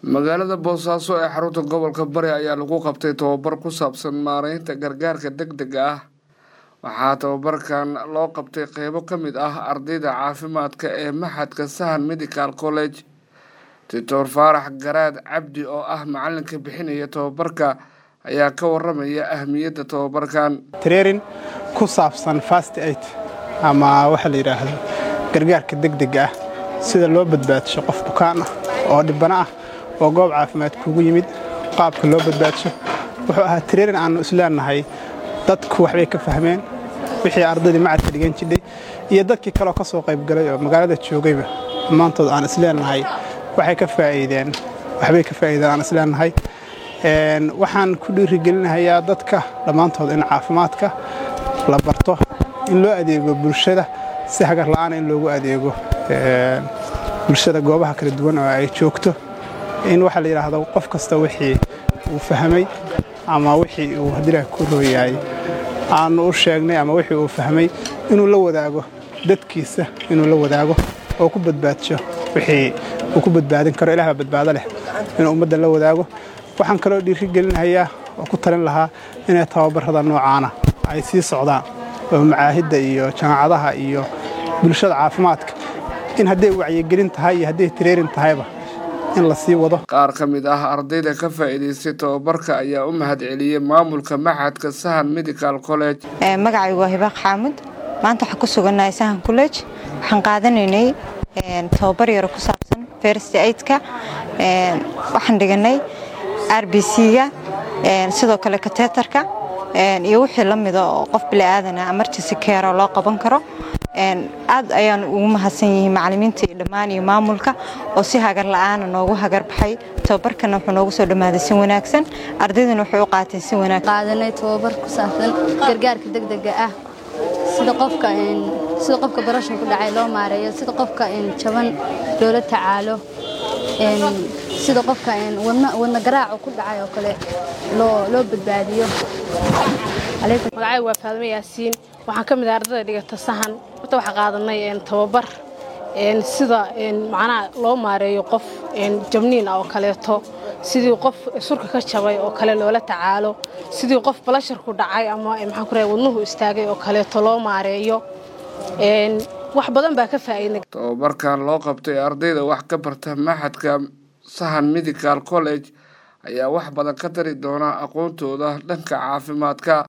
magaalada boosaaso ee xarunta gobolka bari ayaa lagu qabtay tababar ku saabsan maareynta gargaarka deg dega ah waxaa tababarkan loo qabtay qeybo ka mid ah ardayda caafimaadka ee maxadka sahan medical college doctor faarax garaad cabdi oo ah macalinka bixinaya tababarka ayaa ka waramaya ahmiyadda tababarkan trairin ku saabsan fast aid ama waxa la yidhaahdo gargaarka degdega ah sida loo badbaadsho qof bukaan ah oo dhibana ah oo goob caafimaad kugu yimid qaabka loo badbaadsho wuxuu ahaa trairin aannu isleenahay dadku waxbay ka fahmeen wixii ardaydii macadka dhigan jidhay iyo dadkii kaleoo ka soo qaybgalay oo magaalada joogayba dhammaantood aan isleenahay waxay ka faa'iideen waxbay ka faa'iideen aan isleenahay waxaan ku dhiirigelinahayaa dadka dhammaantood in caafimaadka la barto in loo adeego bulshada si hagar la'aana in loogu adeego bulshada goobaha kala duwan oo ay joogto in waxaa la yidhaahdo qof kasta wixii uu fahmay ama wixii uu hadilah ku rooyahay aanu u sheegnay ama wixii uu fahmay inuu la wadaago dadkiisa inuu la wadaago oo ku badbaadsho wixii uu ku badbaadin karo ilaah baa badbaado leh inuu ummadda la wadaago waxaan kaloo dhiirigelinahayaa oo ku talin lahaa inay tababarrada noocaana ay sii socdaan oo macaahidda iyo jaamacadaha iyo bulshada caafimaadka in hadday wacyigelin tahay iyo hadday tareerin tahayba in la sii wado qaar ka mid ah ardayda ka faa'iidaystay tababarka ayaa u mahad celiyey maamulka maxadka sahan medical college magacaygu waa hibaaq xaamud maanta waxaan ku sugannahay sahan college waxaan qaadanaynay tababar yaro ku saabsan first aidka waxaan dhiganay r b c-ga sidoo kale kateetarka iyo wixii la mida oo qof biliaadana emergency care loo qaban karo aad ayaan ugu mahadsan yihiin macalimiinta iyo dhammaan iyo maamulka oo si hagar la'aana noogu hagar baxay tababarkana wuxuu noogu soo dhammaaday si wanaagsan ardaydana waxay u qaateen si wanaagsan qaadanay tababar ku saabsan gargaarka degdega ah sida qofka sida qofka barashan ku dhacay loo maareeyo sida qofka jaban loola tacaalo sida qofka wadna garaacu ku dhacay oo kale loo badbaadiyo magacay waa faadmo yaasiin waxaan ka mid ah ardayda dhigata sahan horta waxaa qaadanay tababar sida macnaha loo maareeyo qof jabniin ah oo kaleeto sidii qof surka ka jabay oo kale loola tacaalo sidii qof balashar ku dhacay ama maxaan ku rahay wadnuhu istaagay oo kaleeto loo maareeyo wax badan baa ka faa'iidnay tababarkan loo qabtay ardayda wax ka barta maxadka sahan medical college ayaa wax badan ka tari doona aqoontooda dhanka caafimaadka